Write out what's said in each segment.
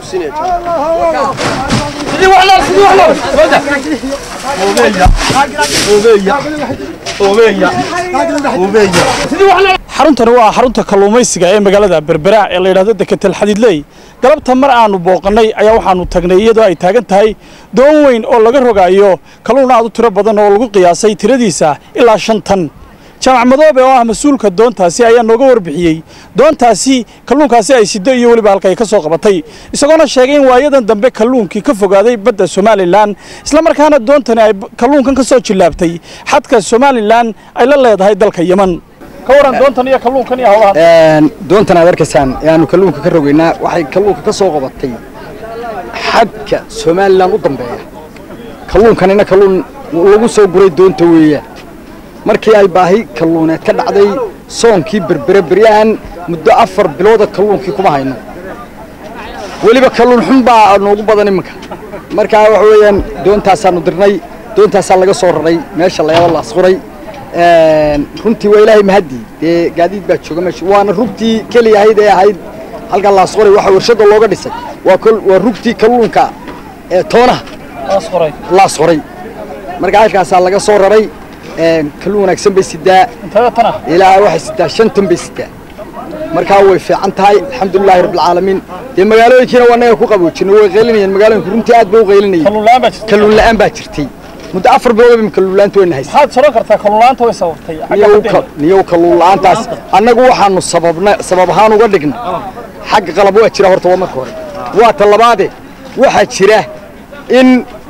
xaruntani waa xarunta kalluumaysiga ee magaalada berbera ee la yidhahdo deketel xadiidley galabta mar aanu booqannay ayaa waxaanu tagnay iyadoo ay taagan tahay doon weyn oo laga rogaayo kalluun aad u tiro badan oo lagu qiyaasay tiradiisa ilaa shan tan jaamac madoobe oo ah mas-uulka doontaasi ayaa nooga warbixiyey doontaasi kalluunkaasi ay siddo iyo weliba halka ay ka soo qabatay isagoona sheegay in waayadan dambe kalluunkii ka fogaaday badda somalilan islamarkaana doontani ay kalluunkan ka soo jillaabtay xadka somalilan ay la leedahay dalka yeman ka waran doontan iyo kalluunkan iyo howlahan doontan aad arkaysaan ee aanu kalluunka ka rogaynaa waxay kalluunka ka soo qabatay xadka somalilan u dambeeya kalluunkanina kalluun lagu soo guray doonta weeyaan markii ay baahi kalluuneed ka dhacday soonkii berbere beryahan muddo afar bilooda kalluunkii kuma hayno weliba kalluun xun baa noogu badan iminka markaa waxa weeyaan doontaasaanu dirnay doontaasaa laga soo raray meesha layaba laasquray runtii waa ilaahay mahadii dee gaadiid baa jooga meesha waana rugtii keliya ahayd ee ahayd halkaa laasquray waxa warshada looga dhisay waa waa rugtii kalluunka ee toonaha laasquray markaa halkaasaa laga soo raray kalluun wanaagsan bay sidaa ilaa waxay sidaa shan tan bay sidaa markaa way fiican tahay alxamdulilaahi rabbilcaalamiin dee magaalooyinkiina waa naga ku qaboojinay way qaylinayeen magaalooyinka runtii aad bay u qaylinayeen kalluun la'aan baa jirtay muddo afar bilood bay kalluun la'aanta wayna haysay maxaad soron kartaa kalluun la'aanta way sababtay niyow kalluun la'aantaas annagu waxaanu sababna sabab ahaan uga dhignay xagga qalab waa jira horta waa marka hore waa ta labaade waxaa jira in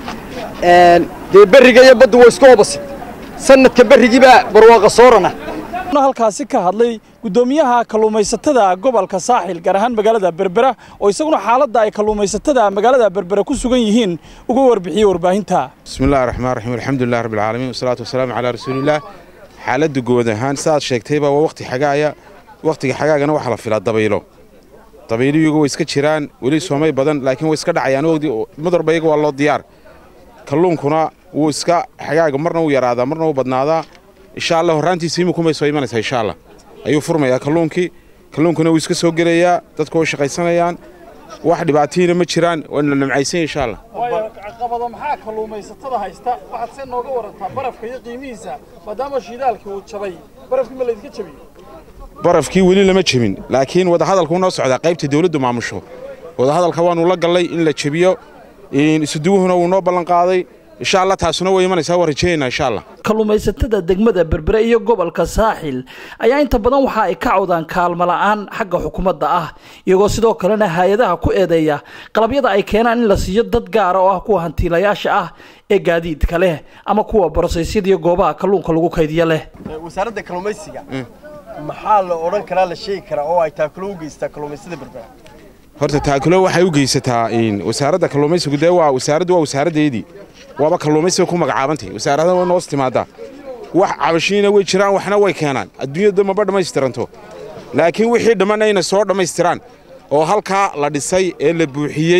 dee berriga iyo baddu waa isku obasid sanadka berrigiibaa barwaaqa soorana halkaasi ka hadlay guddoomiyaha kalluumaysatada gobolka saaxil gaar ahaan magaalada berbera oo isaguna xaaladda ay kalluumaysatada magaalada berbera ku sugan yihiin uga warbixiyey warbaahinta bismillahi raxmaan raxiim alxamdulilah rabbi alcaalamiin wasalaatu wasalaamu calaa rasuulillaah xaaladda guud ahaan saaad sheegtayba waa wakhti xagaaya wakhtiga xagaagana waxaa la filaa dabaylo dabayliyigu way iska jiraan weli soomay badan laakiin way iska dhacayaan madorba iyaga waa loo diyaar kalluunkuna wuu iska xagaaga marna wuu yaraadaa marna wuu badnaadaa insha allah horraantiisa imikumay soo imanaysaa insha allah ayuu furmayaa kalluunkii kalluunkuna wuu iska soo gelayaa dadku way shaqaysanayaan wax dhibaatiina ma jiraan waana namcaysanya insha allah waayo caqabado maxaa kalluumaysatada haysta waxaad see nooga warantaa barafka iyo qiimihiisa maadaama shidaalkii uu jabay barafkii ma laydinka jabiyo barafkii weli lama jebin laakiin wadahadalkuu noo socdaa qaybta dawladdu maamusho wadahadalka waanu la gallay in la jebiyo isuduwuhuna wuu noo ballanqaaday insha allah taasuna way imanaysaa waa rajeeyaynaa insha allah kalluumaysatada degmada berbere iyo gobolka saaxil ayaa inta badan waxa ay ka cawdaan kaalmo la'aan xagga xukuumadda ah iyagoo sidoo kalena hay-adaha ku eedeeya qalabyada ay keenaan in la siiyo dad gaara oo ah kuwa hantiilayaasha ah ee gaadiidka leh ama kuwa borosaysyada iyo goobaha kalluunka lagu kaydiya leh wasaaradda kalluumaysiga maxaa la odhan karaa la sheegi karaa oo ay taakulo u geystaa kalluumaysada berbera horta taakulo waxay u geysataa wasaaradda kalluumaysigu dee waa wasaaraddu waa wasaaraddeedii waaba kalluumaysiga ku magacaabantay wasaarada waa noos timaadaa wax cabashiina way jiraan waxna way keenaan adduunyada maba dhammaystiranto laakiin wixii dhammanna inay soo dhammaystiraan oo halkaa la dhisay ee la buuxiyey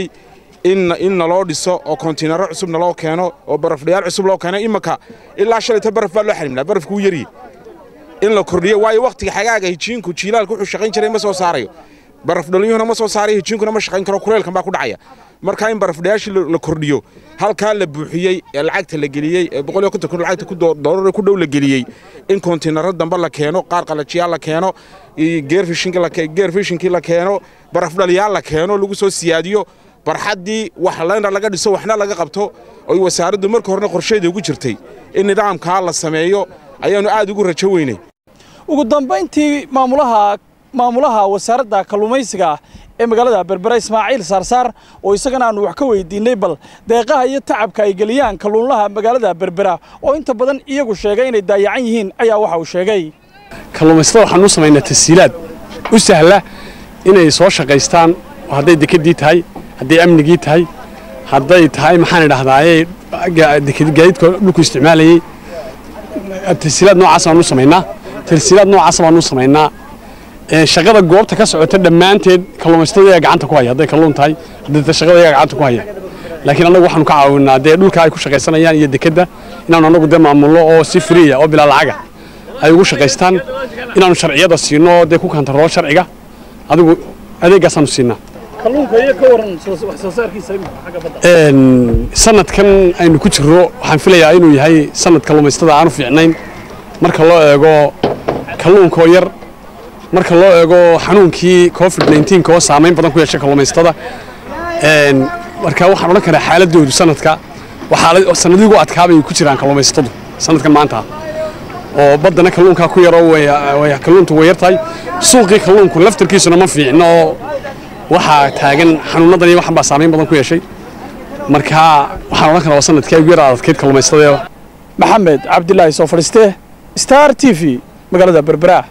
in naloo dhiso oo kontiinaro cusub naloo keeno oo barafdhayaal cusub loo keeno imanka ilaa shalayta baraf baa loo xarimnaa barafku wuu yaryi in la kordhiyo waayo wakhtiga xagaaga hijiinku jiilaalku wuxuu shaqayn jiray ma soo saarayo barafdhaliyuhuna ma soo saarayo hijiinkuna ma shaqayn karo kuleelkan baa ku dhacaya marka in barafdhayaashii la kordhiyo halkaa la buuxiyey ee lacagta la geliyey ee boqol iyo konton kun lacagta doolar ku dhow la geliyey in kontiinaro dambe la keeno qaar qalajiyaal la keeno geer fishinkii la keeno barafdhaliyaal la keeno lagu soo siyaadiyo barxaddii wax lena laga dhiso waxna laga qabto oy wasaaraddu marka horena qorsheeda ugu jirtay in nidaamkaa la sameeyo ayaannu aad ugu rajo weynay ugu dambayntii maamulaha maamulaha wasaaradda kalluumaysiga ee magaalada berbera ismaaciil saarsaar oo isagana aanu wax ka weydiinay bal deeqaha iyo tacabka ay geliyaan kalluunlaha magaalada berbera oo inta badan iyagu sheegay inay daayacan yihiin ayaa waxa uu sheegay kalluumaysatada waxaan u samaynaa tasiilaad u sahla inay soo shaqaystaan hadday dekedii tahay hadday amnigii tahay hadday tahay maxaan idhahdaaye gaadiidka dhulku isticmaalayey tasiilaad noocaas baan u samaynaa tasiilaad noocaas baan u samaynaa shaqada goobta ka socota dhammaanteed kalluumaysatada ayaa gacanta ku haya hadday kalluun tahay hadday shaqada ayaa gacanta ku haya laakiin annagu waxaanu ka caawinaa dee dhulka ay ku shaqaysanayaan iyo dekedda inaanu annagu dee maamulno oo si friya oo bilaa lacaga ay ugu shaqaystaan inaanu sharciyada siino dee ku kantaroo sharciga adigu adeegaasaanu siinaa kalluunka iyo ka waran wax soo saarkiisa xagga badda sanadkan aynu ku jirro waxaan filayaa inuu yahay sanad kalluumaystada aanu fiicnayn marka loo eego kalluunkoo yar marka loo eego xanuunkii covid 19 oo saamayn badan ku yeeshay kalluumaystada marka waxaan odhan karaa xaaladoodu sanadka waxaa sanadigu adkaabay ku jiraan kalluumaystadu sanadkan maanta oo baddana kalluunkaa ku yaroo way kalluuntu way yartahay suuqii kalluunku laftarkiisuna ma fiicno oo waxaa taagan xanuunadan iyo waxan baa saamayn badan ku yeeshay marka waxaan odhan karaa waa sanadkii ugu yar adadkeyd kalluumaystada maxamed cabdilaahi soo fadhiiste star t v magaalada berbera